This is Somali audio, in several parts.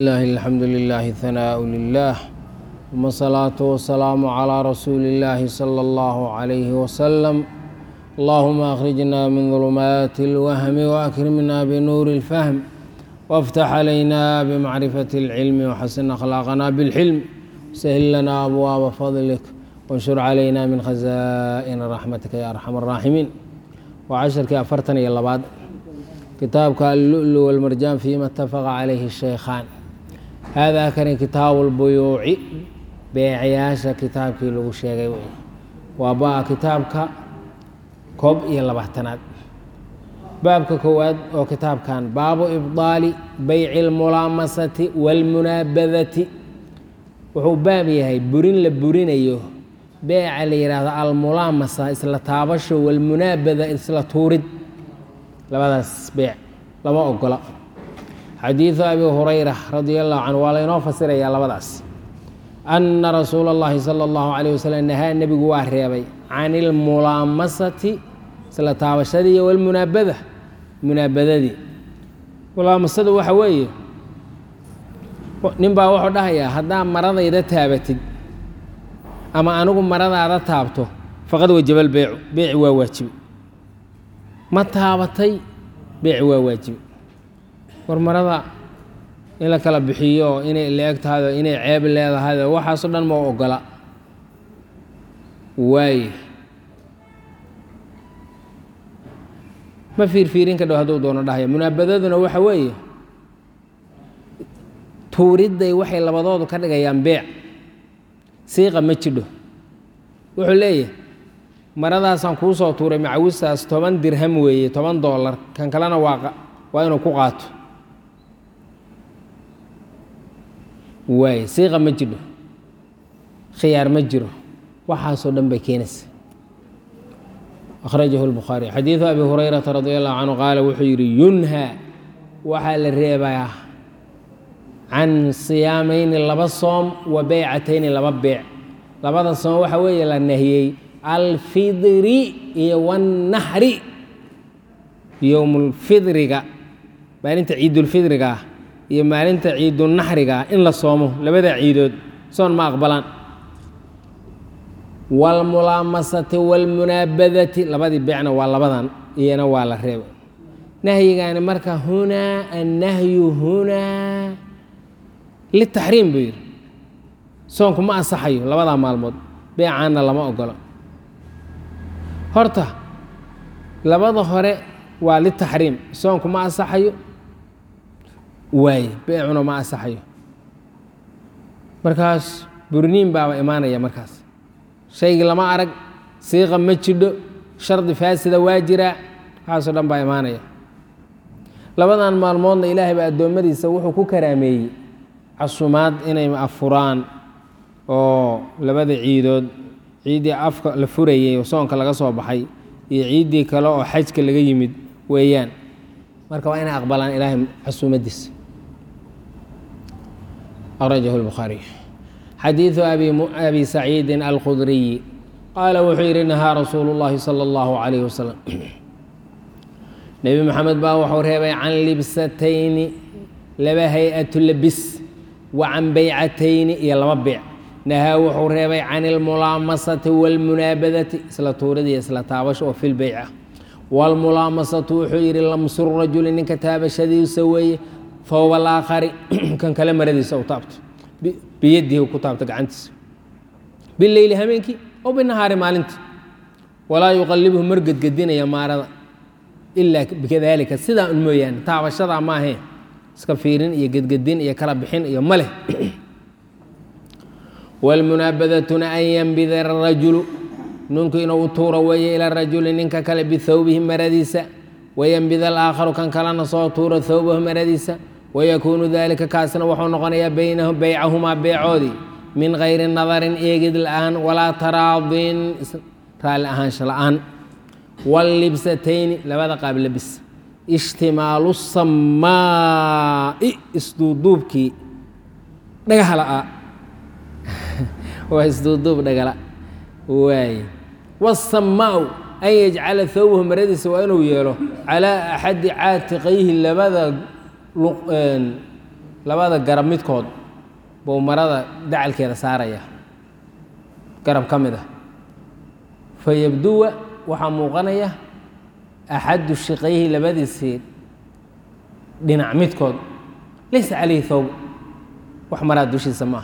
الله الحمد لله ثناء لله ثم الصلاة والسلام على رسول الله صلى الله عليه وسلم اللهم أخرجنا من ظلمات الوهم وأكرمنا بنور الفهم وافتح علينا بمعرفة العلم وحسن أخلاقنا بالحلم سهل لنا أبواب فضلك وانشر علينا من خزائن رحمتك يا أرحم الراحمين وعشرك أفرتني يلا بعد كتابك اللؤلؤ والمرجان فيما اتفق عليه الشيخان هذا كان كتاب البيوع beecayaasha kitaabkii lagu sheegay wey waa ba kitaabka koob iyo labaatanaad baabka koowaad oo kitaabkan baabu ibdaali bayci اlmulaamasati wاlmunaabadati wuxuu baab yahay burin la burinayo beeca la yidhaahdo almulaamasa isla taabasho walmunaabada isla tuurid labadaas beec lama ogola xadiidu abi hurayra radi allahu canhu waa laynoo fasirayaa labadaas ana rasuula اllahi salى اllahu alayh wasalam nahaa nebigu waa reebay can ilmulaamasati isla taabashadii iyo walmunaabada munaabadadii mulaamasadu waxa weeye nin baa wuxuu dhahayaa haddaa maradayda taabatid ama anigu maradaada taabto faqad wajaba lbeycu beeci waa waajibe ma taabatay beeci waa waajibe war marada in la kala bixiyo inay la-eg tahay oo inay ceeb leedahay oo waxaasoo dhan ma ogola waaye ma fiirfiirin ka dhow hadduu doono dhahaya munaabadaduna waxa weeye tuuridday waxay labadoodu ka dhigayaan beec siiqa ma jidho wuxuu leeyahay maradaasaan kuu soo tuuray macawistaas toban dirham weeye toban doolar kan kalena waa waa inuu ku qaato waaye siiqa ma jidho khiyaar ma jiro waxaasoo dhan bay keenaysa akhrajahu lbukhaari xadiidu abi hurayrata radi allahu canhu qaala wuxuu yidhi yunhaa waxaa la reebayaa can siyaamayni laba soom wa beycatayni laba beec labada soom waxa weeye la nahiyey alfidri iyo wannaxri yowmulfidriga maalinta ciidulfidriga ah iyo maalinta ciidunaxriga in la soomo labada ciidood soon ma aqbalaan waalmulaamasati waalmunaabadati labadii beecna waa labadan iyana waa la reeba nahyigaani marka hunaa annahyu hunaa litaxriim buu yidhi soonku ma ansaxayo labadaa maalmood beecaanna lama ogolo horta labada hore waa litaxriim soonku ma ansaxayo waaye beecuna ma ansaxayo markaas burniin baaba imaanaya markaas shaygii lama arag siiqa ma jidho shardi faasida waa jiraa waxaasoo dhan baa imaanaya labadan maalmoodna ilaahay baa addoommadiisa wuxuu ku karaameeyey casumaad inay afuraan oo labada ciidood ciiddii afka la furayey oo soonka laga soo baxay iyo ciiddii kale oo xajka laga yimid weeyaan marka waa inay aqbalaan ilaahay casuumadiisa akhrajahu lbukhaariy xadiidu abi saciidin alkhudriyi qaala wuxuu yidhi nahaa rasuulu llaahi sala allahu calayh wasalam nebi maxamed baa wuxuu reebay can libsatayni laba hay-atu labis wa can beycatayni iyo laba beec nahaa wuxuu reebay can ilmulaamasati waalmunaabadati isla tuuridii isla taabasho oo fil beyca waalmulaamasatu wuxuu yidhi lamsur rajuli ninka taabashadiisa weeye fowba alaakhari kan kale maradiisa u taabto biyadihi ku taabto gacantiisa bileyli habeenkii oo binahaari maalintii walaa yuqalibhu margedgedinaya maarada ilaa bikadaalika sidaa un mooyaane taabashadaa maahee iska fiirin iyo gedgedin iyo kala bixin iyo maleh waalmunaabadatuna an yambida arajulu ninku inuu u tuuro weeye ila rajuli ninka kale bithawbihi maradiisa wayambid alaakharu kan kalena soo tuuro thawbahu maradiisa wayakuunu dalika kaasna wuxuu noqonayaa baynahu beycahumaa beecoodii min gayri nadarin eegid la-aan walaa taraadin raalli ahaansha la-aan wallibsatayni labada qaab labis ishtimaalu samaa'i isduuduubkii dhagaha la-aa waa isduuduub dhagala waaye wasamaau an yajcala thawbahu maradiisa waa inuu yeelo calaa axadi caatiqayhi labada labada garab midkood buu marada dacalkeeda saaraya garab ka mid ah fa yabduwa waxaa muuqanaya axadu shiqayhi labadiisii dhinac midkood laysa calayhi thawb wax maraa dushiisa ma aha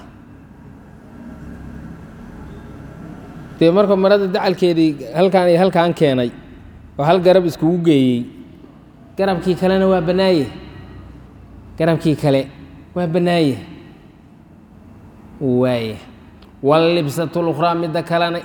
dee marka marada dacalkeedii halkaan iyo halkaan keenay oo hal garab iskugu geeyey garabkii kalena waa bannaaye garabkii kale waa bannaaye waaya wallibsatu lukhraa midda kalena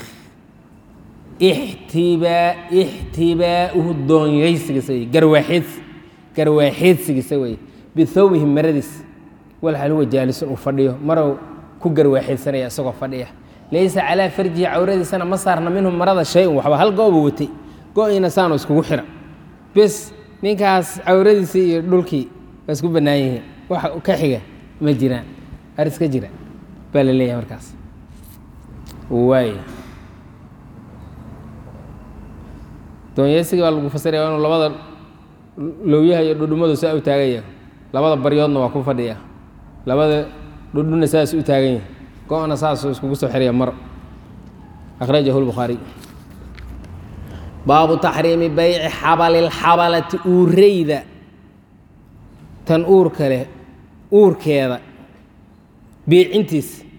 ixtibaa ixtibaa'uhu doonyaysigiisa wey garwaaxeedsi garwaaxeedsigiisa wey bithawbihi maradiis walxal huwa jaalisun uu fadhiyo marow ku garwaaxeedsanaya isagoo fadhiya laysa calaa farjihi cawradiisana ma saarna minhu marada shay-un waxba hal gooba watay go-iina saanu iskugu xira bes ninkaas cawradiisii iyo dhulkii waa isku bannaan yihiin wax ka xiga ma jiraan aris ka jira baa la leeyahay markaas waay doonyeysigii baa lagu fasiraya inuu labada lowyaha iyo dhudhumadu saa u taagan yahay labada baryoodna waa ku fadhiya labada dhudhuna saas u taagan yahay go-na saasuu iskugu soo xiraya mar akhrajahu lbukhaariy baabu taxriimi bayci xabalilxabalati uureyda tan uurka leh uurkeeda biicintiisa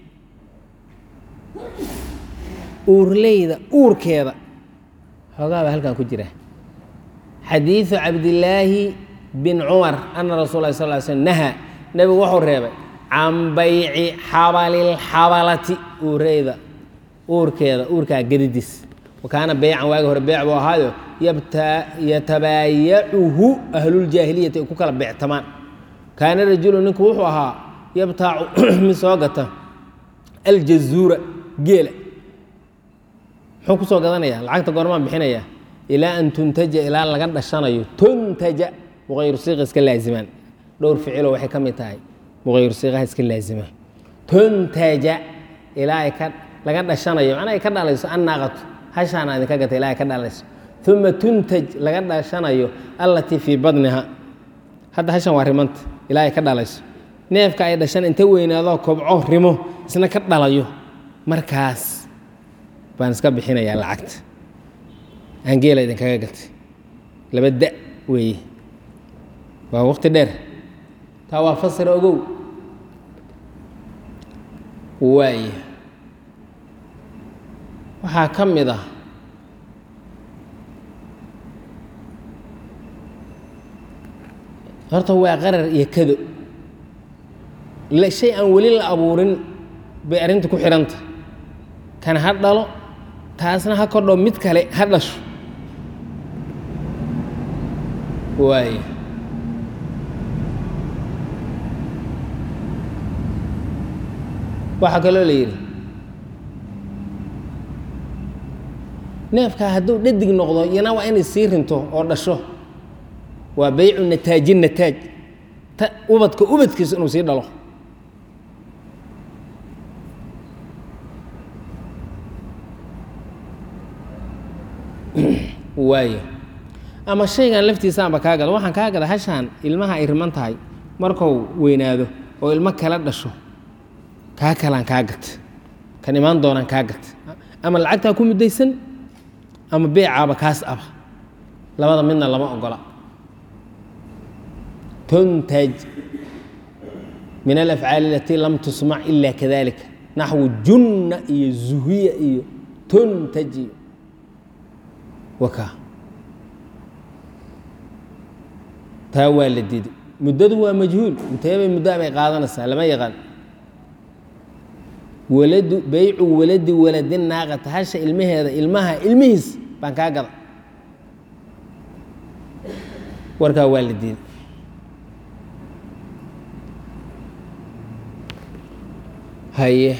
uurleyda uurkeeda xoogaa baa halkan ku jira xadiidu cabdillaahi bin cumar ana rasul lah sal sl nahaa nebigu wuxuu reebay can bayci xabalilxabalati uureyda uurkeeda uurkaa gedidiis wakaana beycan waagi hore beyc buu ahaayo yatabaayacuhu ahluljaahiliyati ay ku kala beectamaan kaana rajulu ninku wuxuu ahaa yabtaacu mid soo gata aljazuura geela muxuu ku soo gadanaya lacagta goormaan bixinaya ilaa an tuntaja ilaa laga dhashanayo tuntaja muqayru siiqa iska laazimaan dhowr ficilo waxay ka mid tahay muqayru siiqaha iska laazima tuntaja ilaa ay ka laga dhashanayo macnaa ay ka dhalayso annaaqatu hashaana idinka gata ilaa ay ka dhalayso uma tuntaj laga dhashanayo allatii fii badniha hadda hashan waa rimanta ilaa ay ka dhalayso neefka ay dhashan inta weynaadoo kobco rimo isna ka dhalayo markaas baan iska bixinayaa lacagta aan geela idinkaga gatay laba da weeye waa waqti dheer taa waa fasira ogow waaya waxaa ka mid ah horta waa qarar iyo kado shay aan weli la abuurin bay arrinta ku xidhanta kan ha dhalo taasna ha kordho mid kale ha dhasho waaya waxaa kaloo la yidhi neefkaa hadduu dhadig noqdo iyana waa inay sii rinto oo dhasho waa baycu nataaji nataaj ubadka ubadkiisa inuu sii dhalo waayo ama shaygan laftiisaanba kaa gada waxaan kaa gada hashaan ilmaha ay riman tahay markuu weynaado oo ilmo kala dhasho kaa kalaan kaa gata kan imaan doonaan kaa gata ama lacagtaa ku muddaysan ama beecaaba kaas aba labada midna lama ogola tuntaj min alafcaali alatii lam tusmac ila kadalika naxwu junna iyo zuhiya iyo tuntaj iyo waka taa waa la diiday muddadu waa majhuul inteebay muddo bay qaadanaysaa lama yaqaan waladu baycu waladi waladi naaqata hasha ilmaheeda ilmaha ilmihiis baan kaa gada warkaa waa la diiday haye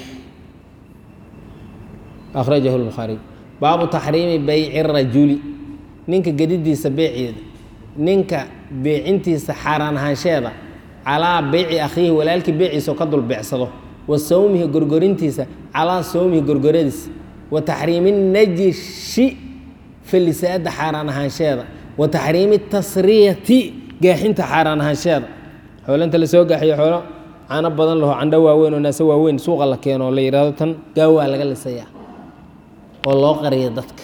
akhrajahu lbukhaariy baabu taxriimi bayci rajuli ninka gedidiisa beeceeda ninka beecintiisa xaaraan ahaansheeda calaa beyci akhiihi walaalkii beeciisa oo ka dul beecsado wa sawmihi gorgorintiisa calaa sawmihi gorgoradiisa wa taxriimi najishi falisaada xaaraan ahaansheeda wa taxriimi tasriyati gaaxinta xaaraan ahaansheeda xoolo inta lasoo gaxiyo xoolo caano badan laho candho waaweyn oo naase waaweyn suuqa la keeno oo la yidhaahdo tan gaawaa laga lisayaa oo loo qariya dadka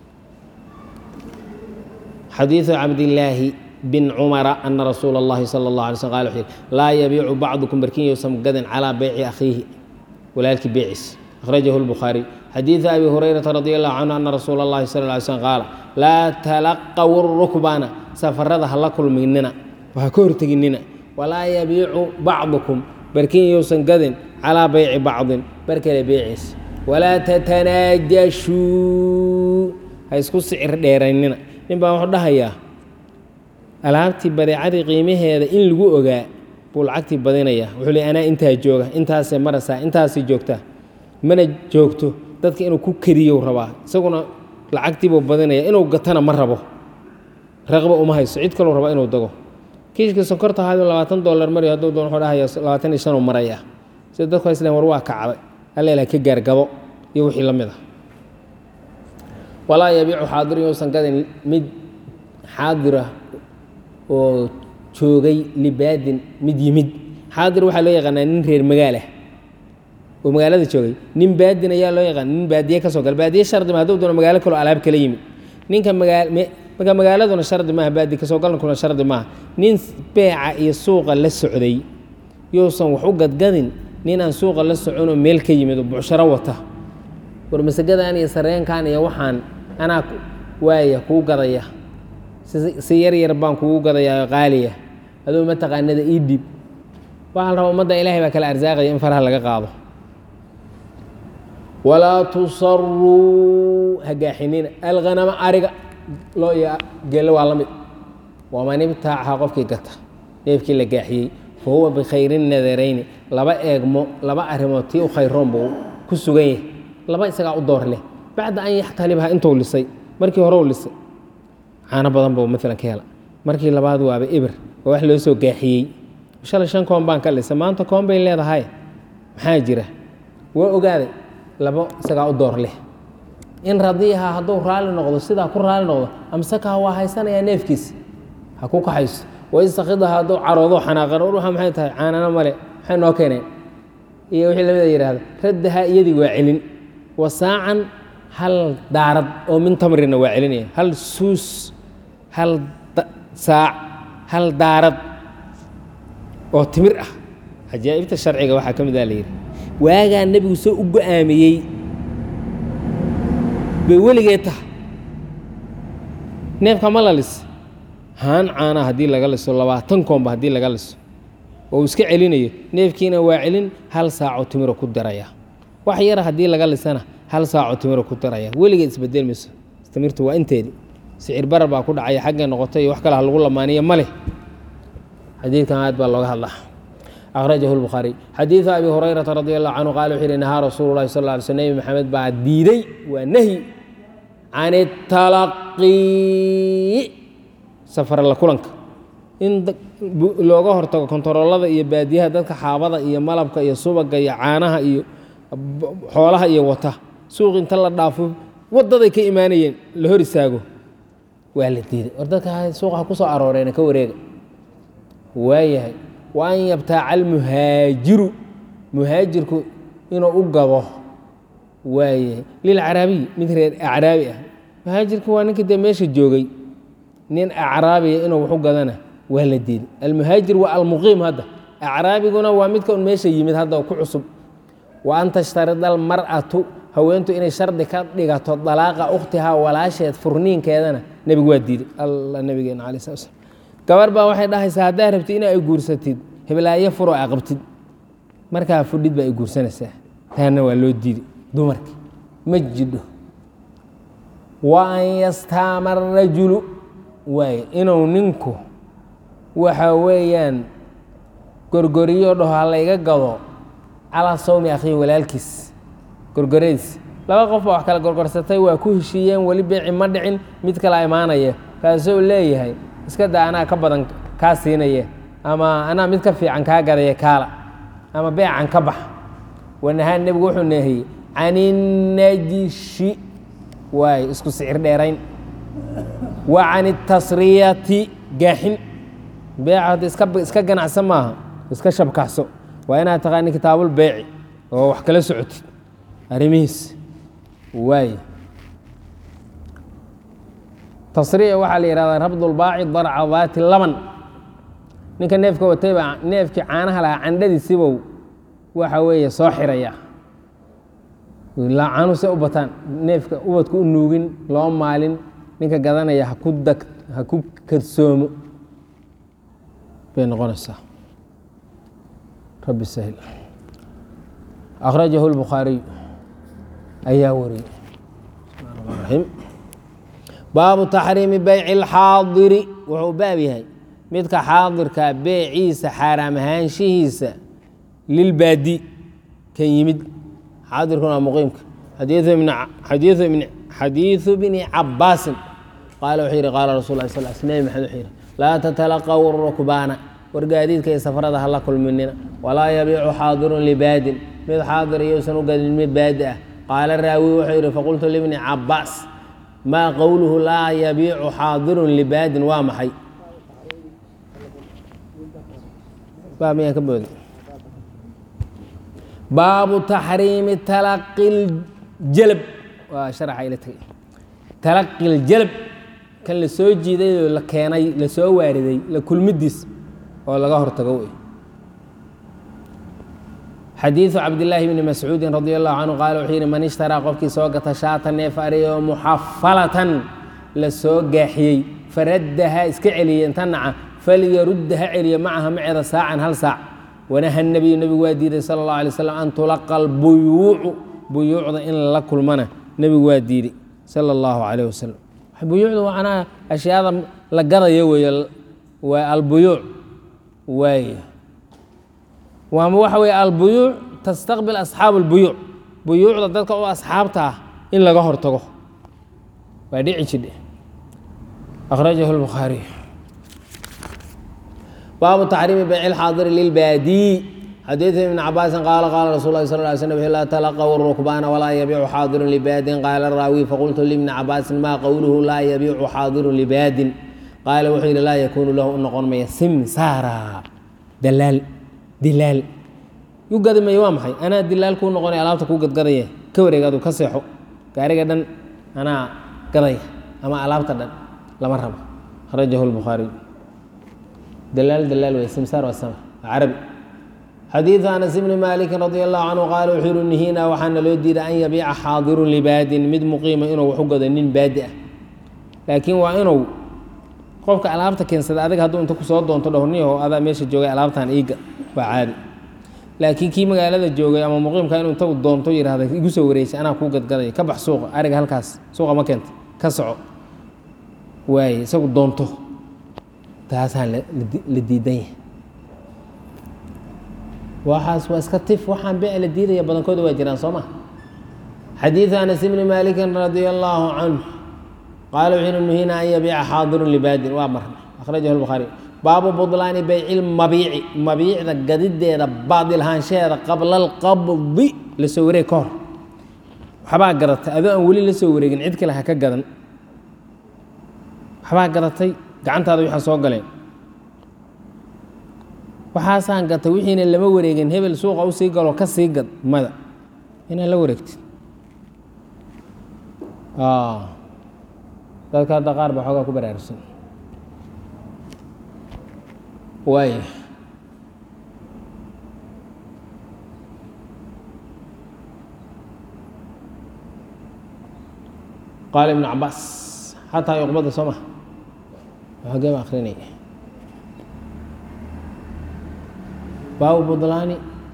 xadiiثu cabdillaahi bin cumara ana rasuula اllahi salى اllah alay slm qala wuxuu yihi laa yabiicu bacdukum barkin yowsan gadin calaa beyci akhiihi walaalkii beeciis akhrajahu lbukhaariy xadiiثu abi hurayrata radi allahu canhu ana rasuula اllahi sal ly slm qaala laa talaqaw rukbana safarada hala kulminina waha ka horteginina walaa yabiicu bacdukum barkin yowsan gadin calaa beyci bacdin bar kale beeciis walaa tatanaajashuu ha isku sicir dheeraynina nin baa wuxuu dhahayaa alaabtii badeecadii qiimaheeda in lagu ogaa buu lacagtii badinaya wuxuu le anaa intaa jooga intaasay marasaa intaasay joogtaa mana joogto dadka inuu ku kediyow rabaa isaguna lacagtiibuu badinaya inuu gatana ma rabo raqba uma hayso cid kaluu raba inuu dago kiishka sonkorta ahaad labaatan dollar mariyo hadduu doon wuxuu dhahaya labaatan iyo shanuu maraya sida dadku isleen war waa kacday alla ilaha ka gaargabo iyo wixii la mid ah walaa yabiicu xaadirin yousan gadin mid xaadira oo joogay libaadin mid yimid xaadir waxaa loo yaqaanaa nin reer magaalah oo magaalada joogay nin baadin ayaa loo yaqaana nin baadiye ka soo gala baadiye shardi ma hadduu doono magaalo kaloo alaab kala yimid ninka magaa marka magaaladuna shardi maaha baadi kasoo galnkuna shardi maaha nin beeca iyo suuqa la socday yousan wax u gadgadin nin aan suuqa la soconoo meel ka yimid oo bucsharo wata war masagadan iyo sareenkan iyo waxaan anaa waaya kuu gadaya si yar yar baan kugu gadayaa oo qaaliya aduu mataqaanada ii dhib waxaa la rabaa ummadda ilahay baa kala arsaaqaya in faraha laga qaado walaa tusaruu hagaaxinina alghanama ariga loo iyo geelo waa la mid waman ibtaacaha qofkii gata neefkii la gaaxiyey fa huwa bikhayri nadarayni laba eegmo laba arrimood tii u khayroon buu ku sugan yahay laba isagaa u door leh bacda an yaxtalibha intuu lisay markii hore u lisay caano badan buu maalan ka hela markii labaad waaba ibir waa wax loo soo gaaxiyey shalay shan koon baan ka lisay maanta koon bay leedahay maxaa jira waa ogaaday labo isagaa u door leh in radiiha hadduu raalli noqdo sidaa ku raalli noqdo amsakaha waa haysanayaa neefkiisa ha ku kaxayso waistakhidaha hadduu caroodo xanaaqan urha maxay tahay caanana male maxay noo keeneen iyo wixii lamida yidhahda raddaha iyadii waa celin wasaacan hal daarad oo min tamrina waa celinaya hal suus hal saac hal daarad oo timir ah cajaa'ibta sharciga waxaa ka mid a la yidhi waagaa nebigu soo u go-aamiyey bay weligeed tahay neefka ma la lis haan caana haddii laga liso labaatan koomba haddii laga liso oo uu iska celinayo neefkiina waa celin hal saaco timiro ku daraya wax yara haddii laga lisana hal saaco timiro ku daraya weligeed isbedel mayso timirtu waa inteedii sicir barar baa ku dhacaya xaggay noqotay iyo wax kale ha lagu lamaaniyo ma leh xadiidkan aad baa looga hadlaa akhrajahu lbukhaariy xadiidu abi hurayrata radi allahu canhu qaala wuxuu yihi nahaa rasuulu llahi sal lla ly sl nebi maxamed baa diiday waa nahyi can italaqii safar la kulanka in looga hortago kontaroolada iyo baadiyaha dadka xaabada iyo malabka iyo subaga iyo caanaha iyo xoolaha iyo wata suuq inta la dhaafo wadaday ka imaanayeen la hor istaago waa la diiday war dadka suuqa ha ku soo arooreena ka wareega waayahay wa an yabtaaca almuhaajiru muhaajirku inuu u gado waayahay lilcaraabiyi mid reer acraabi ah muhaajirku waa ninka dee meesha joogay nin acraabiya inuu wax u gadana waa la diiday almuhaajir waa almuqiim hadda acraabiguna waa midka un meesha yimid hadda ku cusub wa an tashtarida almar'atu haweentu inay shardi ka dhigato dalaaqa ukhtihaa walaasheed furniinkeedana nebigu waa diiday alla nabigeena alai slat slam gabar baa waxay dhahaysaa haddaa rabtid ina ay guursatid heblaayo furo a qabtid markaa fudhid baa ay guursanaysaa taana waa loo diiday dumarka ma jidho wa an yastaama arajulu waaye inuu ninku waxa weeyaan gorgoriyo dhaho ha layga gado calaa sawmi akhiihi walaalkiis gorgoradiis laba qof baa wax kala gorgorsatay waa ku heshiiyeen weli beeci ma dhicin mid kala imaanaya kaasuu leeyahay iska daa anaa ka badan kaa siinaya ama anaa mid ka fiican kaa gadaya kaala ama beecan ka bax wanahaan nebigu wuxuu neehiyey can innajishi waay isku sicir dheerayn wa can itasriyati gaaxin beeca hadda iska iska ganacsan maaha iska shabkaxso waa inaad taqaani kitaabul beeci oo wax kala socotid arrimihiis waay tasriic waxaa la yihahdaa rabdulbaaci darca daati laban ninka neefka watayba neefkii caanaha lahaa candhadiisibow waxa weeye soo xiraya caanuhu se u bataan neefka ubadku u nuugin loo maalin ninka gadanaya haku dag ha ku kadsoomo bay noqonaysaa rabbi sahil akhrajahu lbukhaariyu ayaa wariyey bismi baabu taxriimi beyci اlxaadiri wuxuu baab yahay midka xaadirka beeciisa xaaraam ahaanshihiisa lilbaadi kan yimid xaadirkuna waa muqiimka xadiiثu bni cabaasin qaala wuxuu yihi qaala rasul lah sal sl nebi maxamed wuxuu yihi laa tatalaqaw rukbaana war gaadiidka iyo safarada hala kulminina walaa yabiicu xaadirun libaadin mid xaadir iyousan u gadin mid baadi ah qaala raawi wuxuu yihi faqultu libni cabaas maa qowluhu laa yabiicu xaadirun libaadin waa maxay baa miyaan ka booday baabu taxriimi talaqi ljalab waa sharaxa ila tagay talaqi ljalab kan la soo jiiday oo la keenay la soo waariday la kulmidiis oo laga hortago wey xadiiثu cabdillaahi bni mascuudin radi allahu canhu qaala wuxuu yihi man ishtaraa qofkii soo gata shaata neef ariyo muxafalatan la soo gaaxiyey faraddaha iska celiyey inta naca falyarudda ha celiyo macaha maceeda saacan hal saac wanaha nebiyu nebigu waa diiday sala اllahu alay slam an tulaqa albuyuucu buyuucda in lala kulmana nebigu waa diiday sala اllahu calayh wasalam buyuucda macnaha ashyaada la gadayo weeye waa albuyuuc waay waama waxa weeye albuyuuc tastaqbil asxaabu اlbuyuuc buyuucda dadka oo asxaabta ah in laga hortago waa dhici jidhe akhrajahu اlbukhaariy baabu taxriimi beyci اlxaadiri lilbaadiyi xadiiثu ibn cabaasin qaala qaala rasul lahi sal ly slm laa talaqw rukbaana walaa yabiicu xaadirun libaadin qaala raawi faqultu libni cabaasin maa qowluhu laa yabiicu xaadirun libaadin qaala wuxuu yidhi laa yakuunu lahu u noqon maya simsaara dalaal dilaal yu gadi maya waa maxay anaa dilaal kuu noqonaya alaabta kuu gadgadaya ka wareeg adu ka seexo gaariga dhan anaa gadaya ama alaabta dhan lama rabo akhrajahu lbukhaariy dalaal dalaal wey simsaar waa sama waa carabi xadiiثu anas bni maliki radi allahu canhu qaala wuxuu yihi nihiinaa waxaana loo diiday an yabiica xaadirun libaadin mid muqiima inuu wax u gado nin baadi ah laakiin waa inuu qofka alaabta keensada adiga hadduu inta kusoo doonto dhowrniyaho adaa meesha joogay alaabtan iiga waa caadi laakiin kii magaalada joogay ama muqiimka inuu intagu doonto yihahda igu soo wareysay anaa kuu gadgadaya ka bax suuqa ariga halkaas suuqa ma keenta ka soco waaye isagu doonto taasaan la diidan yahay waxaas waa iska tif waxaan bee la diidaya badankooda waa jiraan soo ma xadiiثu anas bni malikin radia allahu canhu qaala wuxuu yihi nuhina an yabiica xaadirun libaadin waa marna akhrajahu lbukhaari baabu budlaani beyci lmabiici mabiicda gadideeda baadil ahaanshaheeda qabla alqabdi la soo wareeg ka hor waxbaa gadatay adoo aan weli la soo wareegin cid kale ha ka gadan waxbaa gadatay gacantaada waxaa soo galeen waxaasaan gatay wixiina lama wareegin hebel suuqa u sii galo ka sii gad mada inaad la wareegtid dadka hadda qaar ba xoogaa ku baraarugsan waaya qaala ibnu cabaas xataa yuqbada soo maha xogee ba akrinaya baabu budlaani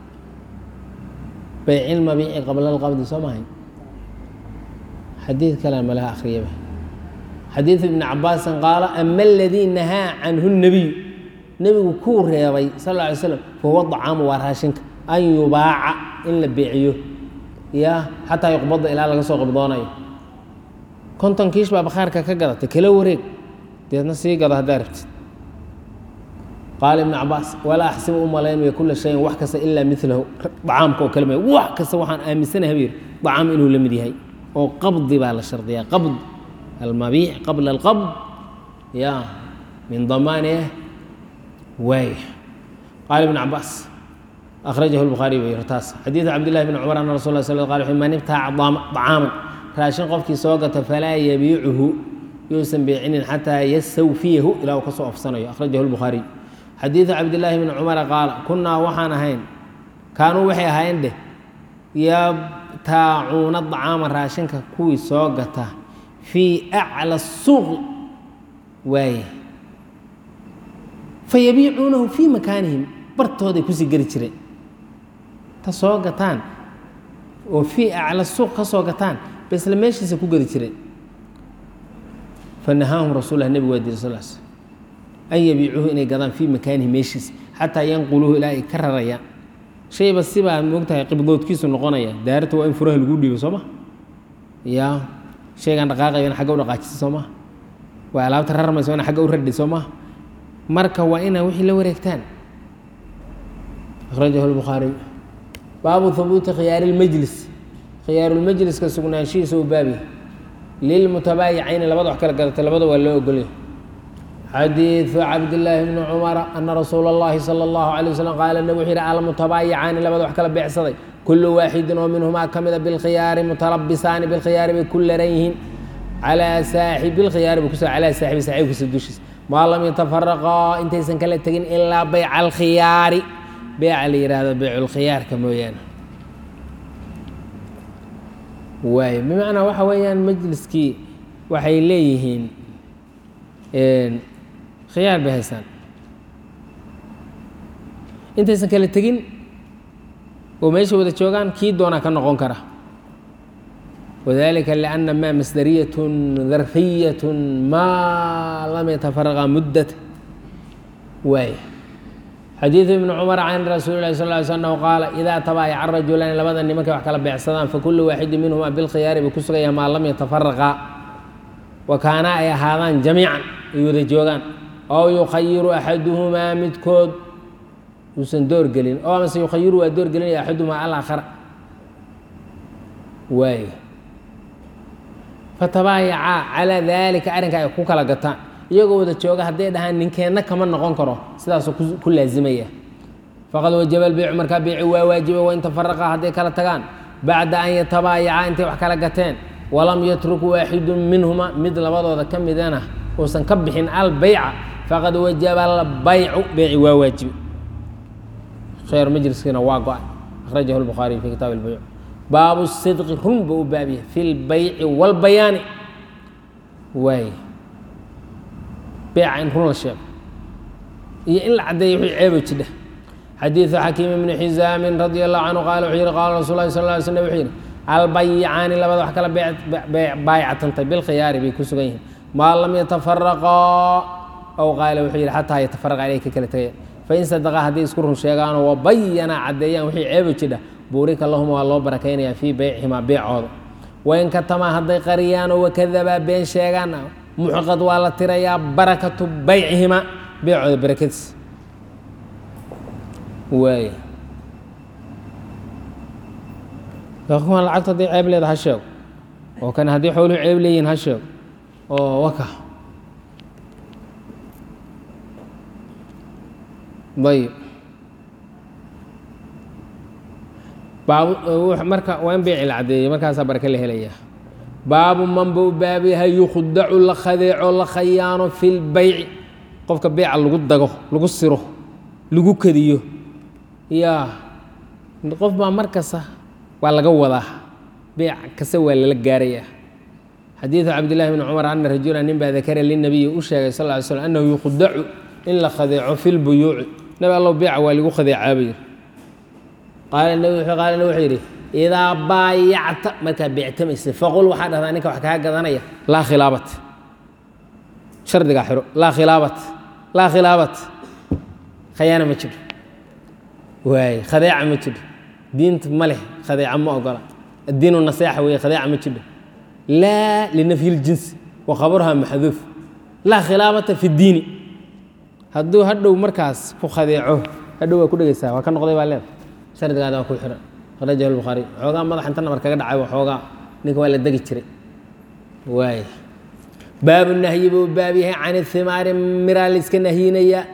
beyci lmabiici qabla alqabdi soo mahay xadiid kalean malaha akhriyaba xadiidu ibni cabaasin qaala ama aladii nahaa canhu nebiyu nebigu kuu reebay sal alla alay slam fahuwa dacaamu waa raashinka an yubaaca in la beeciyo ya xataa yuqbada ilaa laga soo qabdoonayo konton kiish baa bakhaarka ka gadatay kala wareeg deedna sii gado haddaa rabtid qaala ibnu cabaas walaa axsibu u malaynmayo kula shayin wax kasta ilaa milahu dacaamka oo kale may wax kasta waxaan aaminsanahay buu yidhi dacaam inuu la mid yahay oo qabdi baa la shardiyaa qabd almabiic qabla alqabd ya min damaani waay qaala ibn cabaas akhrajahu lbukhaariy bay yiri taas xadiidu cabdillahi bn cumar ana rasul la sal qal wuxuu man ibtaaca dacaaman raashin qofkii soo gata falaa yabiicuhu yuusan beecinin xataa yastawfiyahu ilaa uu ka soo ofsanayo akhrajahu lbukhaariy xadiidu cabdillaahi bni cumara qaala kunnaa waxaan ahayn kaanuu waxay ahaayeen dheh yabtaacuuna dacaama raashinka kuwii soo gata fii acla suuqi waaye fa yabiicuunahu fii makaanihim bartooday kusii geli jireen ta soo gataan oo fii acla suuq ka soo gataan ba isla meeshiisa ku geli jireen fanahaahum rasuul lah nebigu waa diri sal sl an yabiicuuhu inay gadaan fii makaanihi meeshiisa xataa yanquluuhu ilaa ay ka rarayaan shayba sibaa moogtahay qibdoodkiisu noqonaya daarata waa in furaha lagu dhiibo soo ma ya shaygaan dhaqaaqayo agga u dhaqaajisa soo maha waa alaabta rarmayso ina agga u radhi soo maha marka waa inaa wixii la wareegtaan akhrajahu lbukhaariy baabu habuuti khiyaari lmajlis khiyaarulmajliska sugnaanshihiisa u baabi lilmutabaayicayni labada wax kala gadatay labada waa loo ogolya xadiidu cabdillaahi bni cumara ana rasuula اllahi salى اllahu alay waslm qaala nabig wuxuu yihi almutabaayicaani labada wax kala beecsaday kulu waaxidin oo minhumaa ka mida bilkhiyaari mutalabisaani bilkhiyaari bay ku laran yihiin calaa saaxibi lkhiyaari bay kusa calaa saaxibi saaxiibkiisa dushiisa maa lam yatafaraqaa intaysan kala tegin ilaa bayca alkhiyaari beeca la yihahdo beyculkhiyaarka mooyaane waay bimacnaa waxa weeyaan majliskii waxay leeyihiin khiyaar bay haystaan intaysan kala tegin oo meesha wada joogaan kii doonaa ka noqon kara wadalika lianna maa masdariyat darfiyat maa lam yatafaraqa muddat waay xadiidu ibni cumar can rasuuli lahi sal ly sl qaala idaa tabaayaca rajulaani labada nimankay wax kala beecsadaan fakulu waaxidin minhuma bilkhiyaari bay ku sugaya maa lam yatafaraqa wa kaana ay ahaadaan jamiican ay wada joogaan ow yukhayiru axaduhumaa midkood uusan door gelin oo amase yukhayiru waa door gelinaya axaduhumaa alaakhara waay fatabaayacaa calaa daalika arrinka ay ku kala gataan iyagoo wada jooga hadday dhahaan ninkeenna kama noqon karo sidaasoo ku laazimaya faqad wajaba albeycu markaa beyci waa waajiba wain tafaraqa hadday kala tagaan bacda an yatabaayacaa intay wax kala gateen walam yatruk waaxidu minhuma mid labadooda ka midana uusan ka bixin albeyca faqad wajaba albaycu beyci waa waajibe khayr majliskiina waa go-ay akhrajahu lbukhaariy fi kitaab albeyc baabu sidqi run buu u baabiya fi lbayci walbayaani waay beeca in run la sheego iyo in la caddeeyo wixii ceebo jidha xadiidu xakiim ibni xisaamin radi allahu canhu qaala wuxuu yihi qaala rasul lahi sal ly slm wuxuu yidhi albayicaani labada wax kala baayactantay bilkhiyaari bay ku sugan yihiin maa lam yatafaraqaa ow qaala wuxuu yidhi xataa yatafaraqa inay ka kala tegayaan fain sadaqa hadday isku run sheegaanoo wabayana caddeeyaan wixii ceebo jidha buurika lahuma waa loo barakaynayaa fii beycihimaa beecooda wain katamaa hadday qariyaanoo wakadabaa been sheegaan muxqad waa la tirayaa barakatu baycihimaa beecooda barakadiis waay kuwan lacagtu hadday ceeb leeda ha sheego oo kan haddii xooluhu ceeb leeyihin ha sheego oo waka ayb baab marka waa in beyci la caddeeyey markaasaa barake la helayaa baabu man buu baab yahay yukhdacu la khadeeco la khayaano fi lbayci qofka beyca lagu dago lagu siro lagu kadiyo yaa qof baa markasta waa laga wadaa beyc kasta waa lala gaarayaa xadiidu cabdillahi bni cumar ana rajula nin baa dakara linabiyi u sheegay sal ly slm annahu yukhdacu in la khadeeco fi lbuyuuci nabi allow beyca waa lagu khadeecaabayir qaala nabi qaala nabi wuxuu yidhi idaa baayacta markaa beectamaysa faqul waxaa dhahdaa ninka wax kaa gadanaya laa khilaabat shardigaa xiro laa khilaabat laa khilaabat khayaana ma jiro waay khadeeca ma jiro diinta ma leh khadeeca ma ogola addiinu naseexa weeye khadeeca ma jiro laa linafyi ljinsi wa khabaruha maxduuf laa khilaabata fi ddiini hadduu hadhow markaas ku khadeeco hadhow waa ku dhegeysaa waa ka noqday baa leeda shardigaada waa ku xiran akhrajahu lbukhaariy xoogaa madax inta nabar kaga dhacay xoogaa ninka waa la degi jiray waay baabu nahyi buu baab yahay can ihimaari miraa layska nahyinaya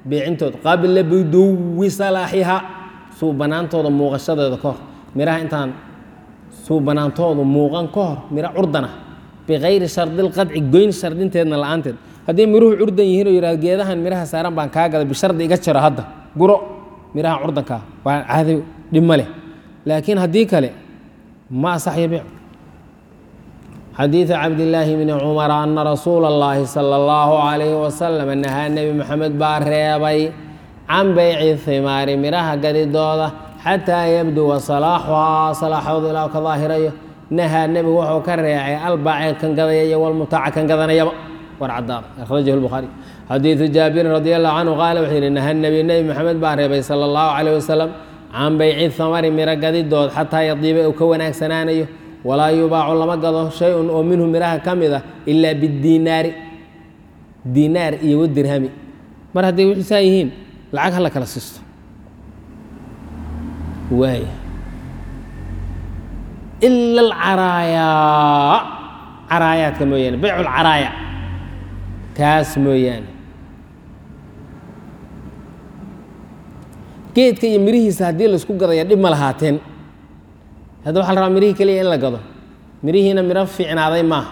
beecintood qabla buduwi salaaxiha suubanaantooda muuqashadeeda ka hor miraha intaan suubanaantoodu muuqan ka hor miro curdana bikayri shardilqadci goyn shardinteedna la-aanteed hadday miruhu curdan yihiin oo yidhahdo geedahan miraha saaran baan kaa gada bishardi iga jaro hadda guro miraha curdankaa waa caadi dhib ma leh laakiin haddii kale ma asaxyo beec xadiiثu cabdillaahi bni cumara ana rasuula اllaahi salى اllahu عalayhi wasalam nahaa nebi moxamed baa reebay can beyci himaari miraha gadidooda xataa yabduwa salaaxuhaa salaaxoodu ilaa ka daahirayo nahaa nebigu wuxuu ka reecay albaaci kan gadaya iyo walmutaaca kan gadanayaba war cadaada akhrajahu lbukhaari xadiidu jaabirin radi allahu canhu qaala wuxuu yihi naha nebi nebi moxamed baa reebay sala allahu calayh wasalam can beyci hamari miro gadidood xataa yadiiba uu ka wanaagsanaanayo walaa yubaacu lama gado shay-un oo minhu miraha ka mid a ilaa bidiinaari diinaar iyo wadirhami mar hadday wixiisaa yihiin lacag hala kala siisto waaya ila alcaraayaa caraayaadka mooyaane beycu lcaraaya kaas mooyaane geedka iyo mirihiisa haddii laisku gadaya dhib ma lahaateen hadda waxa la rabaa mirihii keliya in la gado mirihiina miro fiicnaaday maaha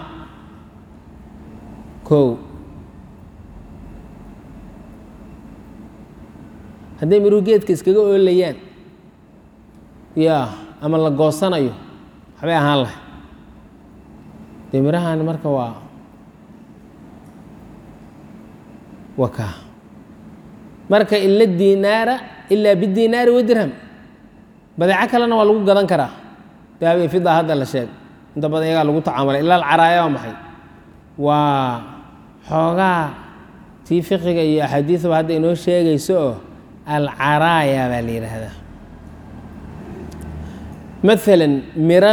kow hadday miruhu geedka iskaga oolayaan ya ama la goosanayo waxbay ahaan lahay dee mirahan marka waa waa kaa marka ila diinaara ilaa bidiinaari wadirham badeeco kalena waa lagu gadan karaa dahab iyo fida hadda la sheeg inta badan iyagaa lagu tacaamulay ilaa alcaraaya waa maxay waa xoogaa tii fiqiga iyo axaadiisaba hadda inoo sheegayso oo alcaraaya baa la yidhaahdaa maalan miro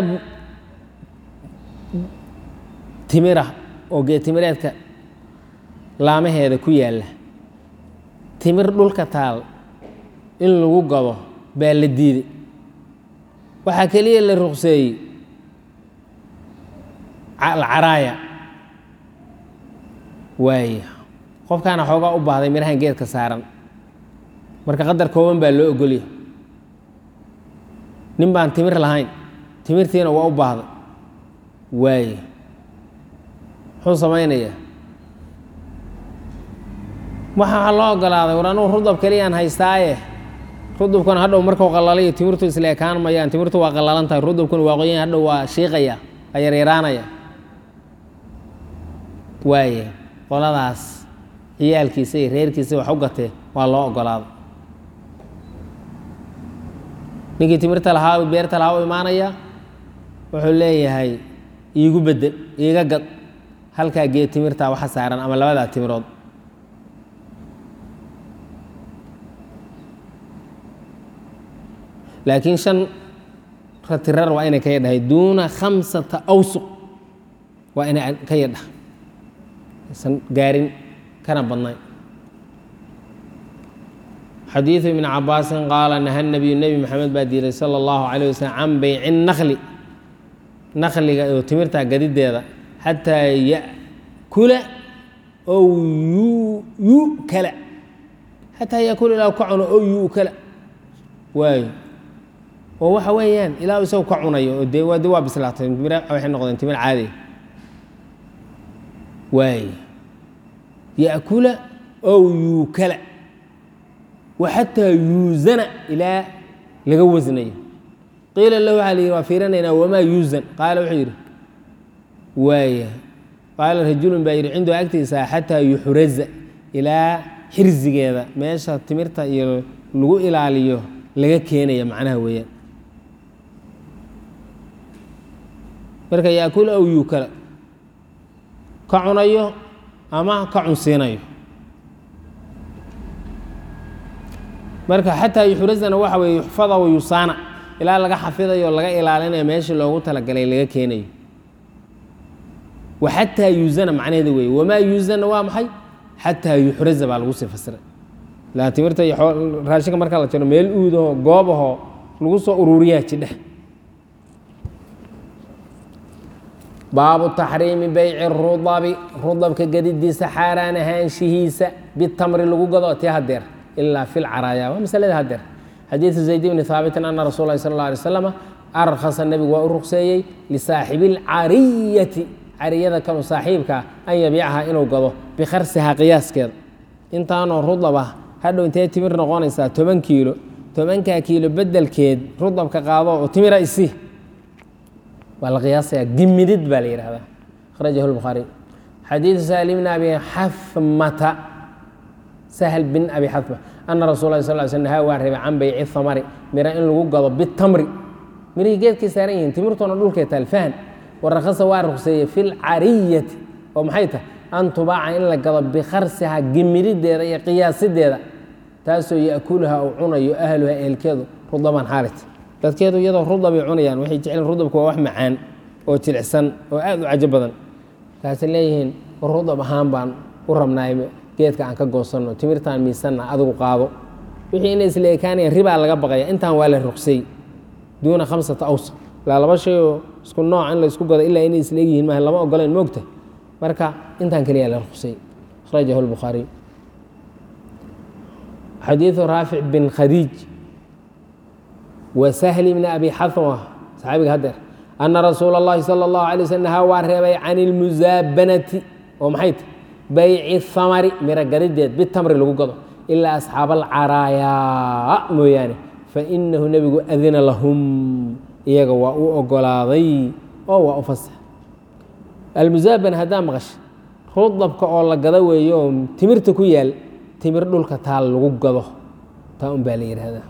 timira oo geetimireedka laamaheeda ku yaalla timir dhulka taal in lagu gado baa la diiday waxaa keliya la ruqseeyey alcaraaya waaya qofkaana xoogaa u baahday mirahan geedka saaran marka qadar kooban baa loo ogolya nin baan timir lahayn timirtiina waa u baahday waaya muxuu samaynayaa waxaa loo ogolaaday war anugu rudab keliyaan haystaaye rudubkuna hadhow markuu qalalayo timirtu isla ekaan mayaan timirtu waa qalalan tahay rudubkuna waa qoyan hadhow waa shiiqaya waa yaryaraanaya waaye qoladaas ciyaalkiisa iyo reerkiisa wax u gatee waa loo ogolaaday ninkii timirta lahaa beerta lahaa u imaanaya wuxuu leeyahay iigu bedel iiga gad halkaa geed timirtaa waxa saaran ama labadaa timirood laakiin shan ratirar waa inay ka yadhahay duuna khamsata awsuq waa inay ka yadhaha aysan gaarin kana badnayn xadiidu ibni cabaasin qaala naha nabiyu nebi maxamed baa diiday sala allahu calayh wasalam can beyci nakli nakliga oo timirtaa gadideeda xataa yakula ow yukala xataa yakula ilaa ka cuno ow yukala waayo oo waxa weeyaan ilaa isagu ka cunayo oo dee de waa bislaatay timir waxay noqdeen timir caadiya waay yakula ow yuukala wa xataa yuusana ilaa laga wasnayo qiila lahu waxaa la yidhi waa fiirinaynaa wamaa yuusan qaala wuxuu yidhi waaya qaala rajulun baa yidhi cindahu agtiisa xataa yuxraza ilaa xirsigeeda meesha timirta iyo lagu ilaaliyo laga keenaya macnaha weeyaan marka yaakul ow yuukala ka cunayo ama ka cunsiinayo marka xataa yuxrazana waxa weye yuxfada wa yusaana ilaa laga xafidayo laga ilaalinayo meeshii loogu talagalay laga keenayo wa xataa yuuzana macnaheeda weeye wamaa yuuzana waa maxay xataa yuxraza baa lagu sii fasiray la timirta iyo raashinka marka la jiro meel uudaho goobahoo lagu soo ururiyaa jidhe baabu taxriimi beyci rudabi rudabka gadidiisa xaaraan ahaanshihiisa bitamri lagu gado tii hadeer ilaa fi lcaraaya waa masalada hadeer xadiidu zayd bni haabitin ana rasul lahi sal اla alay slam arkhasa nebigu waa u ruqseeyey lisaaxibi اlcariyati cariyada kanu saaxiibkaa an yabiicaha inuu gado bikharsihaa qiyaaskeeda intaanoo rudaba hadhow intee timir noqonaysaa toban kiilo tobankaa kiilo bedelkeed rudabka qaado oo timira isi waa la qiyaasayaa gimidid baa la yidhahdaa akhrajahu lbukhaari xadiidu sahl bn abi xafmata sahl bin abi xafma ana rasul lah sal sl nahaa waa reebay can bayci hamari mira in lagu gado bitamri mirihii geedkay saaran yihiin timirtoona dhulkay taalfahan warakhasa waa ruqseeyey fi lcariyati oo maxay tahay an tubaaca in la gado bikharsihaa gimidideeda iyo qiyaasideeda taasoo yaakuluha uu cunayo ahluha ehelkeedu rudaban xaalit dadkeedu iyadoo rudabay cunayaan waxay jecleen rudabku waa wax macaan oo jilicsan oo aad u cajo badan kaasay leeyihiin rudab ahaan baan u rabnaay geedka aan ka goosanno timirtaan miisanna adigu qaado wixii inay isla ekaanayaan ribaa laga baqaya intaan waa la ruqsay duuna khamsata awsa ilaa laba shay oo isku nooc in la isku gado ilaa inay isla egyihiin maaha lama ogoleen moogta marka intaan keliya la ruqsay akhrajahu lbukhaariy xadiidu raafic bin khadiij wa sahli bni abi xafma saxaabiga hadeer ana rasuula اllahi salى اllahu alay slm nahaa waa reebay can اlmusaabanati oo maxay ta bayci hamari miro gadideed bitamri lagu gado ilaa asxaaba alcaraayaa mooyaane fainahu nebigu adina lahum iyaga waa u ogolaaday oo waa u fasax almusaabana haddaa maqasha rudabka oo la gado weeyo oo timirta ku yaal timir dhulka taal lagu gado taa un baa la yidhaahdaa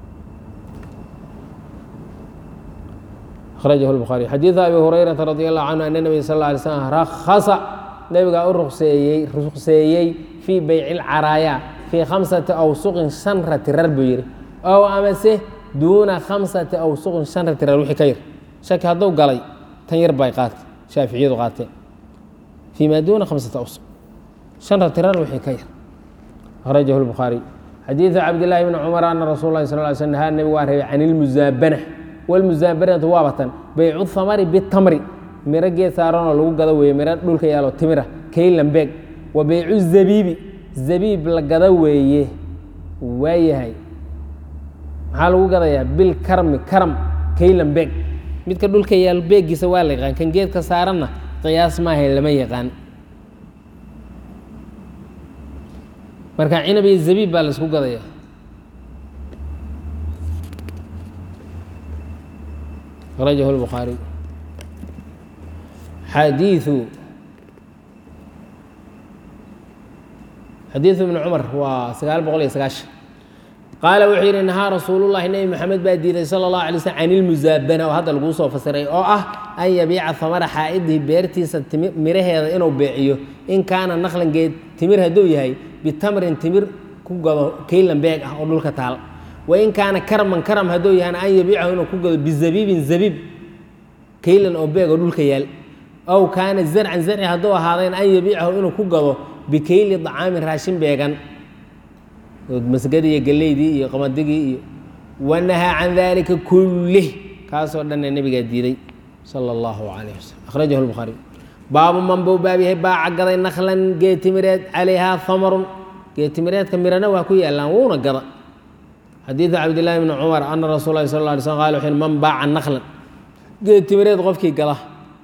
akhrajahu lbukhaari xadiidu abi hurayrata radi allahu canhu ana nebiga sal lla alay slam rakhasa nebigaa u ruqseeyey ruqseeyey fii beyci lcaraaya fii khamsati awsuqin shan ratirar buu yidhi ow amase duuna khamsati awsuqin shan ratirar wixii ka yar shaki hadduu galay tan yar bay qaatay shaaficiyadu qaateen fii maa duuna khamsati awsuq shan ratirar wixii ka yar akhrajahu lbukhaari xadiidu cabdillaahi bni cumar ana rasul lahi sal ly slm nahaa nebigu waa reebay can ilmusaabana walmusaabanatu waabatan baycu hamari bitamri miro geed saaranoo lagu gado weeye miro dhulka yaalo timira kaylambeeg wa baycu zabiibi zabiib la gado weeye waayahay maxaa lagu gadayaa bil karmi karam kaylambeeg midka dhulka yaalo beegiisa waa la yaqaan kan geedka saaranna qiyaas maahay lama yaqaan marka cinab iyo zabiib baa la isku gadaya akhrajahu lbukhaari xadiiu xadiidu ibni cumar waa sagaal boqol iyo sagaashan qaala wuxuu yidhi nahaa rasuulullahi nebi moxamed baa diiday sala allahu alay slm can ilmusaabana oo hadda laguu soo fasiray oo ah an yabiica hamara xaa'idihi beertiisa miraheeda inuu beeciyo in kaana naqlan geed timir hadduu yahay bitamrin timir ku gado kaylan beeg ah oo dhulka taal wa in kaana karman karam hadduu yahana an yabiicahu inuu ku gado bizabiibin zabiib kaylan oo beeg oo dhulka yaal aw kaana zarcan zarci hadduu ahaadeen an yabiicahu inuu ku gado bikayli dacaamin raashin beegan masgadii iyo geleydii iyo qamadigii iyo wanahaa can dalika kullih kaasoo dhanna nebigaa diiday sala allahu calayh wasalam akhrajahu lbukhaari baabu man buu baab yahay baaca gaday naklan geetimireed calayhaa hamarun geetimireedka mirana waa ku yaallaan wuuna gada xadiidu cabdillahi bni cumar ana rasuul lahi sal lla alay slm qala wuxu man baaca naklan geetimireed qofkii gada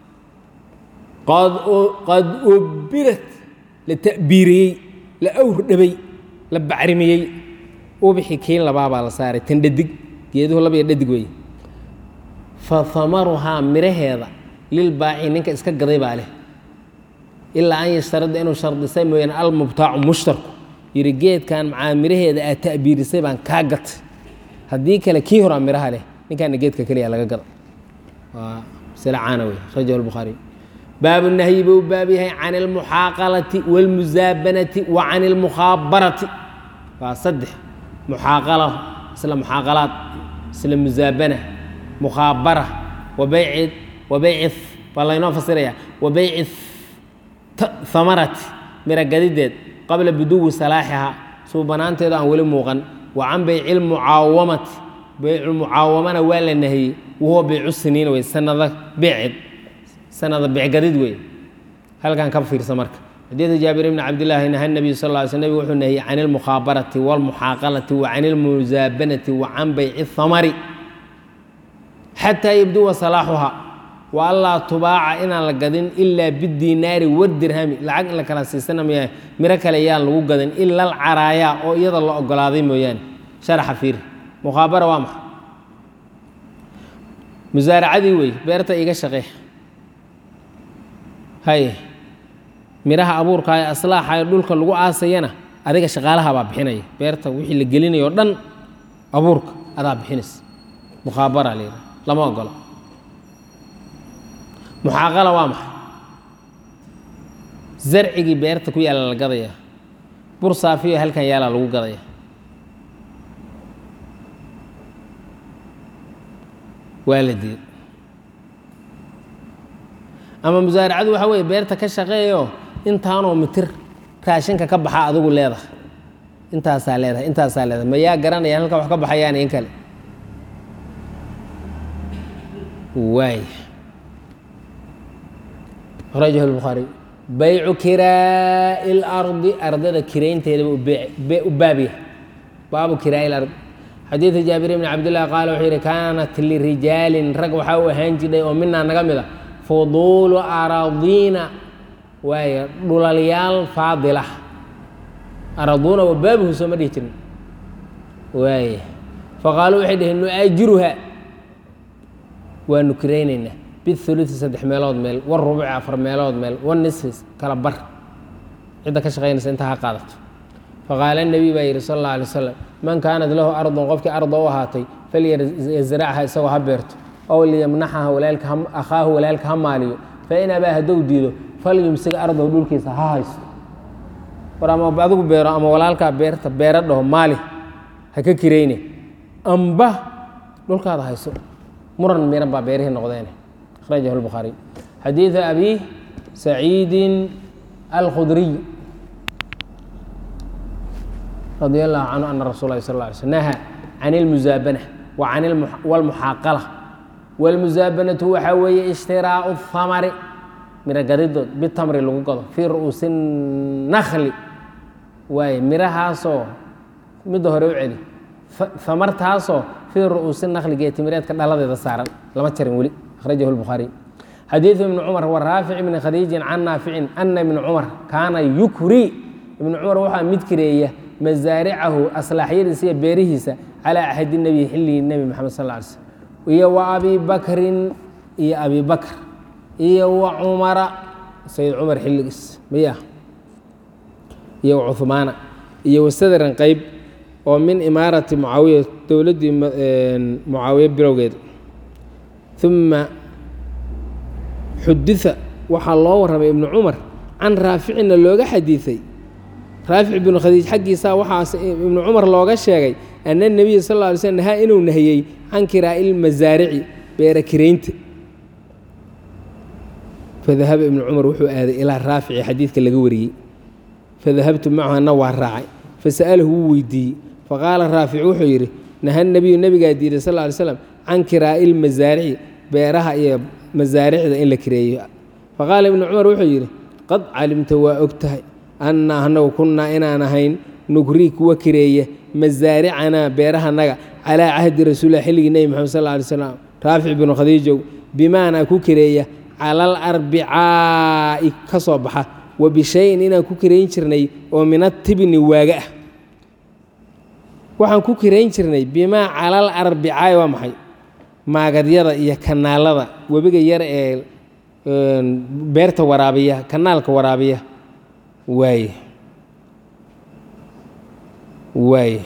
qad ubirat la ta'biiriyey la awr dhabay la bacrimiyey ubixi kiin labaabaa la saaray tan dhadig geeduhu laba iyo dhadig weeye fa hamaruhaa miraheeda lil baaci ninka iska gaday baa leh ilaa an yashtarida inuu shardisay mooyaane almubtaacu mushtarku yidhi geedkan macaa miraheeda aad ta'biirisay baan kaa gatay haddii kale kii horaa miraha leh ninkaana geedka keliya laga gada waa masale caana wey akhrajahu lbukhaari baabu nahyi buu baab yahay can almuxaaqalati wاlmusaabanati wa can اlmukhaabarati waa saddex muxaaqala isla muxaaqalaad isla musaabana mukhaabara wa bayci wa bayci waa laynoo fasiraya wa bayci hamarati mira gadideed qabla buduwi salaaxihaa suubanaanteedu aan weli muuqan wa can bayci lmucaawamati bayculmucaawamana waa la nahiyey wahuwa baycu siniin wey sanada beeceed sanada becgadid wey halkan ka fiirsa marka xadiida jaabir bni cabdillaahi naha nabiyu sal lla ly sl nabig wuxuu nahiyey can ilmukhaabarati waalmuxaaqalati wa can ilmusaabanati wa can bayci thamari xataa yabduwa salaaxuha wa allaa tubaaca inaan la gadin ilaa bidiinaari wadirhami lacag in la kala siisana mooyaane miro kale yaan lagu gadin ila alcaraayaa oo iyada la ogolaaday mooyaane sharaxa fiir mukhaabara waa maxa musaaracadii wey beerta iga shaqee haye midhaha abuurka ee aslaaxa ee dhulka lagu aasayana adiga shaqaalaha baa bixinaya beerta wixii la gelinayo o dhan abuurka adaa bixinaysa mukhaabara la yidhaha lama ogolo muxaaqala waa maxay zarcigii beerta ku yaalla la gadaya bur saafiyo halkan yaalaa lagu gadaya waa la diiday ama musaaracadu waxaa weeye beerta ka shaqeeyo intaanoo mitir raashinka ka baxa adigu leedahay intaasaa leedahay intaasaa leedahay ma yaa garanaya halka wax ka baxayaan in kale waay akhrajahu lbukhaariy baycu kiraa'i اlardi ardada kiraynteedaba u baabya baabu kiraa'i اlardi xadiida jaabir bni cabdillah qaala wuxuu yidhi kaanat lirijaalin rag waxaa u ahaan jidhay oo minaa naga mid a fuduulu aradiina waaya dhulalyaal faadila araduuna wa baabuhu sooma dhihi jirin waaya faqaaluu waxay dhaheen nu'aajiruha waanu kiraynaynaa biuluثi saddex meelood meel warubuci afar meelood meel wanisfi kala bar cidda ka shaqaynaysa intaa ha qaadato faqaala nebiy baa yidhi sal اllah alay wasalam man kaanat lahu ardun qofkii arda u ahaatay falyazracha isagoo ha beerto ow liyamnaxaha walaalka akhaahu walaalka ha maaliyo fain abaa haddou diido falyumsig ardow dhulkiisa ha haysto war ama adigu beero ama walaalkaa beerta beera dhaho maali ha ka kirayne amba dhulkaada hayso muran miran baa beerihii noqdeene akhrajahu lbukhaariy xadiidu abi saciidin alkhudriy radi allahu canhu ana rasul lahi sal lla alay slm naha can ilmusaabana wa can wlmuxaaqala wاlmusaabanatu waxaa weeye ishtiraau اhamari miro gadidood bitamri lagu gado fii ru'uusi nakli waaye mirahaasoo midda hore u celi hamartaasoo fii ru'uusi nakli geetimireedka dhaladeeda saaran lama jarin weli akhrajahu lbukhaariy xadiidu ibni cumar wa raafic ibni khadiijin can naaficin ana ibni cumar kaana yukri ibni cumar waxaa mid kireeya masaaricahu aslaaxyadiisa iyo beerihiisa calaa axadi nebiyi xilligii nebi moxamed sal ly slm iyo wa abi bakrin iyo abi bakr iyo wa cumara sayid cumar xilligiis miya iyo wa cuhmaana iyo wasadran qeyb oo min imaarati mucaawiya dowladdii mucaawiye bilowgeed uma xudita waxaa loo warramay ibnu cumar can raaficina looga xadiiday raafic ibnu khadiij xaggiisa waxaas ibnu cumar looga sheegay ana nebiya sal lla alay slm nahaa inuu nahiyey can kiraa'i ilmasaarici beera kiraynta fadahaba ibnu cumar wuxuu aaday ilaa raafici xadiidka laga wariyey fadahabtu macahu ana waa raacay fasa'alahu wuu weydiiyey faqaala raafic wuxuu yidhi naha nebiyu nebigaa diiday sal ly slam can kiraa'i ilmasaarici beeraha iyo masaaricda in la kireeyo faqaala ibnu cumar wuxuu yidhi qad calimta waa og tahay anna anagu kunnaa inaan ahayn nugrii kuwa kireeya masaaricanaa beerahanaga calaa cahdi rasuulilah xilligii nebi moxamed sal alay slam raafic binu khadiijow bimaanaa ku kireeya cala alarbicaa'i ka soo baxa wa bishayin inaan ku kirayn jirnay oo min atibni waaga ah waxaan ku kirayn jirnay bimaa cala alarbicaa'i waa maxay maagadyada iyo kanaalada webiga yar ee beerta waraabiya kanaalka waraabiya waaye waaye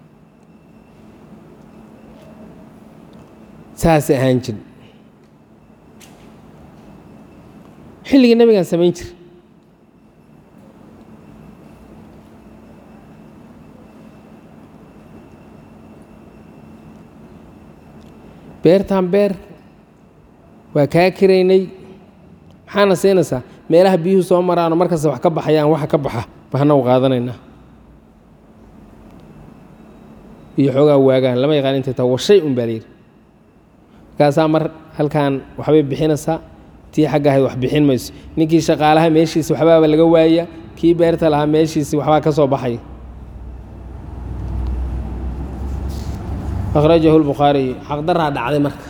saasay ahaan jir xilligii nabigaan samayn jir beertaan beer waa kaa kiraynay maxaana siinaysaa meelaha biyuhu soo maraano markasta wax ka baxayaan waxa ka baxa bahna u qaadanaynaa iyo xoogaa waagaan lama yaqaan intay taa war shay un baa layidhi markaasaa mar halkan waxbay bixinaysaa tii xagga ahayd wax bixin mayso ninkii shaqaalaha meeshiisi waxbaaba laga waaya kii beerta lahaa meeshiisi waxbaa ka soo baxaya akhrajahu lbukhaariy xaqdaraa dhacday marka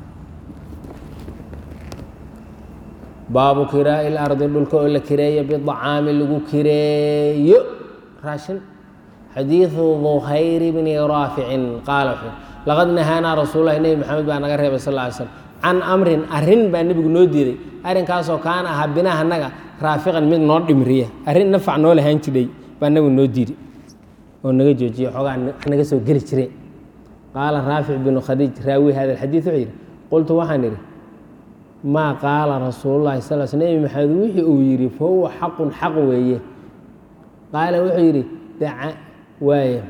baabu kiraa'i lardi dhulka oo la kireeyo bidacaami lagu kireeyo raashin xadiidu duhayr bni raaficin qaala wuxuu laqad nahaanaa rasuululahi nebi maxamed baa naga reebay sal ly slm can amrin arrin baa nebigu noo diiday arrinkaasoo kaana ahaa binaha naga raafiqan mid noo dhimriya arrin nafac noo lahaan jidhay baa nebigu noo diiday oo naga joojiye xoogaa naga soo geli jireen qaala raafic binu khadiij raawi hada alxadiid wuxuu yidhi qultu waxaan idhi maa qaala rasuululahi sal sl nebi maxamed wixii uu yidhi fa huwa xaqun xaq weeye qaala wuxuu yidhi daca waaya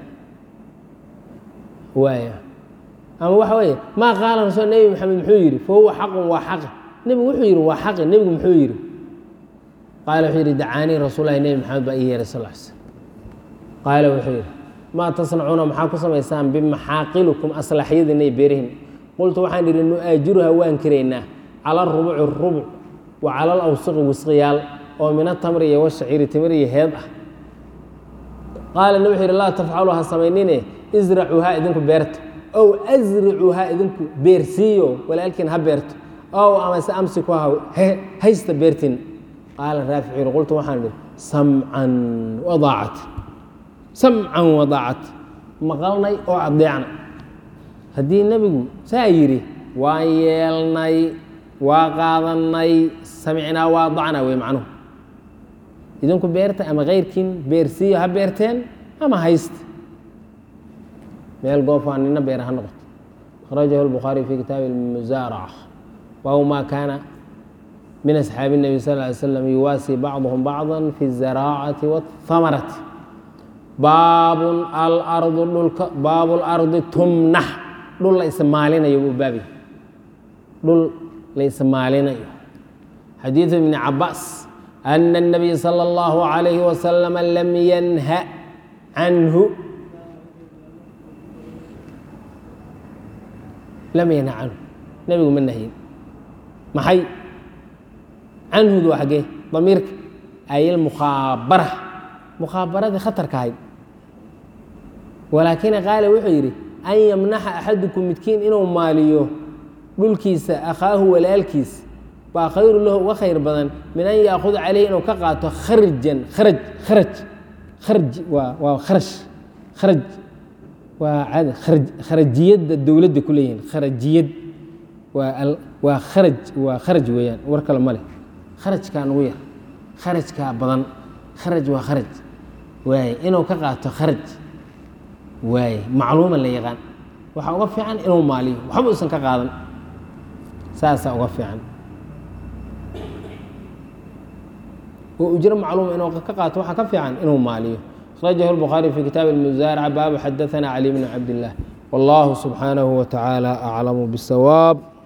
waaya ama waxa weeye maa qaala rasul nebi maxamed muxuu yidhi fa huwa xaqun waa xaqi nebigu wuxuu yidhi waa xaqi nebigu muxuu yidhi qaala wuxuu yidhi dacaanii rasuulahi nebi maxamed baa ii yeeray sal sl qaala wuxuu yidhi maa tasnacuuna maxaa ku samaysaan bimaxaaqilukum aslaxyadiina iyo beerihin qultu waxaan idhi nu-aajiruha waan kiraynaa cala arubuci rubuc wa cala alawsiqi wisqiyaal oo min atamri iyo washaciiri timir iyo heed ah qaala ne wuxuu yidhi laa tafcalu ha samaynine isracuuhaa idinku beerta ow asricuuhaa idinku beersiiyo walaalkiin ha beerto ow amase amsikuha haysta beertin qaala raafic yidhi qultu waxaan idhi samcan wadaacat samcan wadaacat maqalnay oo adeecna haddii nebigu saa yidhi waan yeelnay waa qaadanay samicnaa waa dacnaa wey macnuhu idinku beerta ama keyrkiin beersiiyo ha beerteen ama haysta meel goofaa nina beera ha noqoto akhrajahu lbukhaariy fi kitaabi almusaaraca wahu maa kaana min asxaabi الnabi sal ly slam yuwaasii bacduhum bacda fi الzaraacati wاthamarati baabun alardu dhulka baabu lardi tumnax dhul la ismaalinayo buu baabay dhul la ismaalinayo xadiidu ibni cabaas ana الnabiy salى اllahu عalayhi wasalam lam yanha canhu lam yanha canhu nebigu ma nahyin maxay canhudu waa xaggee damiirka ayilmukhaabara mukhaabaradii khatarka ahayd walaakina qaala wuxuu yidhi an yamnaxa axadukum midkiin inuu maaliyo dhulkiisa akhaahu walaalkiis baa khayru lahu uga khayr badan min an yaakuda caleyhi inuu ka qaato kharjan kharaj kharaj kharj waa waa kharash kharaj waa cad kharaj kharajiyadda dowladda ku leeyihiin kharajiyad waa al waa kharaj waa kharaj weeyaan war kale ma leh kharajkaa nugu yar kharajkaa badan kharaj waa kharaj waaye inuu ka qaato kharaj waaye macluuma la yaqaan waxaa uga fiican inuu maaliyo waxba usan ka qaadan saasaa uga fiican oo ujro macluuma inuu ka qaato waxaa ka fiican inuu maaliyo akhrajahu الbukhaariي fi kitaabi اlmusaaraca baabu xadaثana cali bn cabd الlah wallahu subxaanahu wa tacaala aclamu bالsawaab